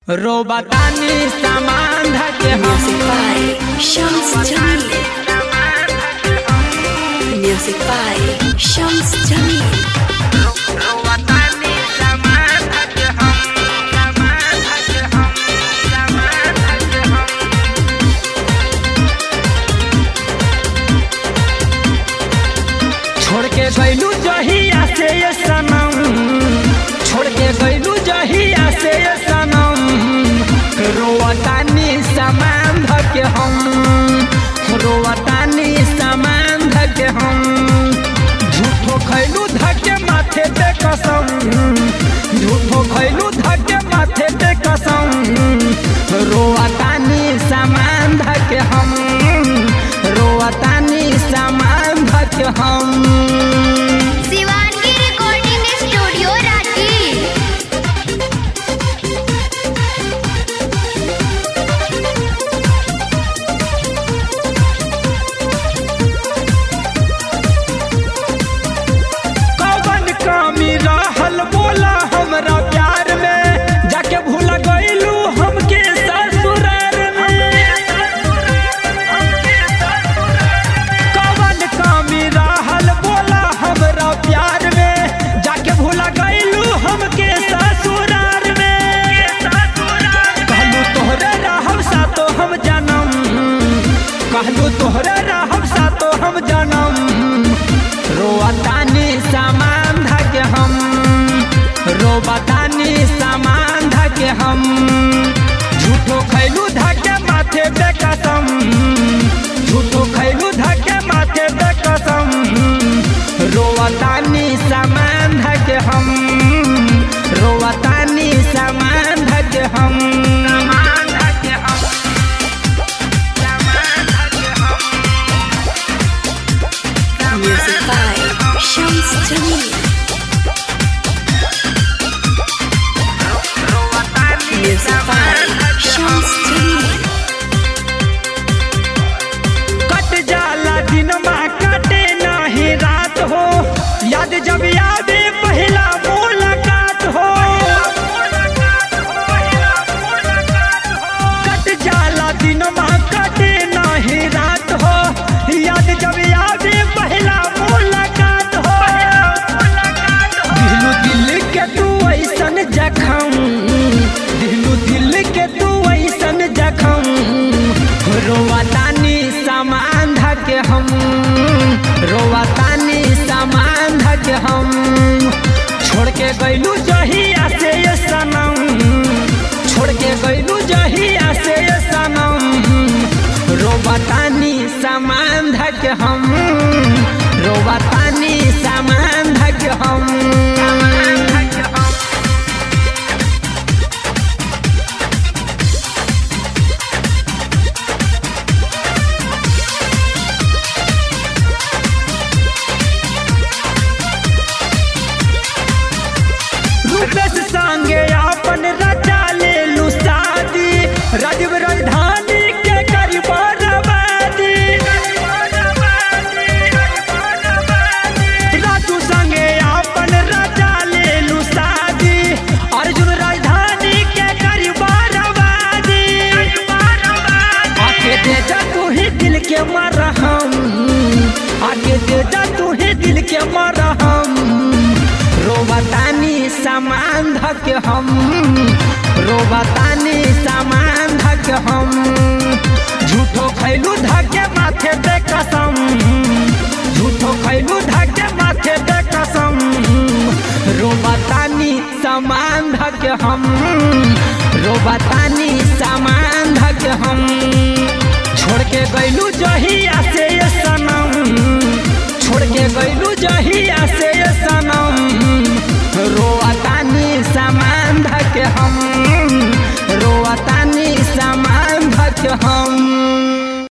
रोबतानी सामान धके Music by Shams Jamil. Music by Shams Jamil. छोड़ के गैलू जहिया से ये सनम छोड़ के गैलू जहिया से ये सनम रोवतानी सामान धके हम रोवतानी सामान धके हम झूठो खैलू धके माथे पे कसम झूठो खैलू धके माथे पे कसम रोवतानी सामान धके हम रोवतानी सामान धके हम शिवानगी रिकॉर्डिंग स्टूडियो रांची कौन कमी रहल बोला हमरा प्यार में जाके भूल गईलू हमके ससुरार में कौन कमी रहल बोला हमरा प्यार में जाके भूल गईलू हमके ससुरार में कहलू तोहरे रहब सातो हम जनम कहलू तोहरे रहब सातो हम जनम रोवतानी सामान धके हम रोवतानी सामान धके हम झूठो खैलू धके माथे पे कसम झूठो खैलू धके माथे पे कसम रोवतानी सामान धके हम रोवतानी सामान धके हम सामान धके हम सामान धके हम Music by Shams Jamil. Music by Shams Jamil. कट जाला दिन माँ कटे नाही रात हो याद जब यादे पहला मुलाकात हो कट जाला दिन माँ कटे नाही रात हो याद जब यादे पहला मुलाकात हो दिलू दिल के तू ऐसन जखम दिलू दिल के तू ऐसन जखम रोवतानी सामान धके हम रोवतानी सामान धके हम छोड़ के गैलू जहिया से ये सनम छोड़ के गैलू जहिया से ये सनम रोवतानी सामान धके हम रोवतानी सामान धके हम सामान धके हम रूपेश संगे अपन रचा ले लू शादी राजीव राजधानी के करी बर्बादी राजू संगे अपन रचा ले लू शादी अर्जुन राजधानी के करी बर्बादी आके दे जा तू ही दिल के मरहम आके दे जा तू ही दिल के मरहम रोबतानी सामान धके हम रोबतानी सामान धके हम झूठो खैलू धके माथे पे कसम झूठो खैलू धके माथे पे कसम रोबतानी सामान धके हम रोबतानी सामान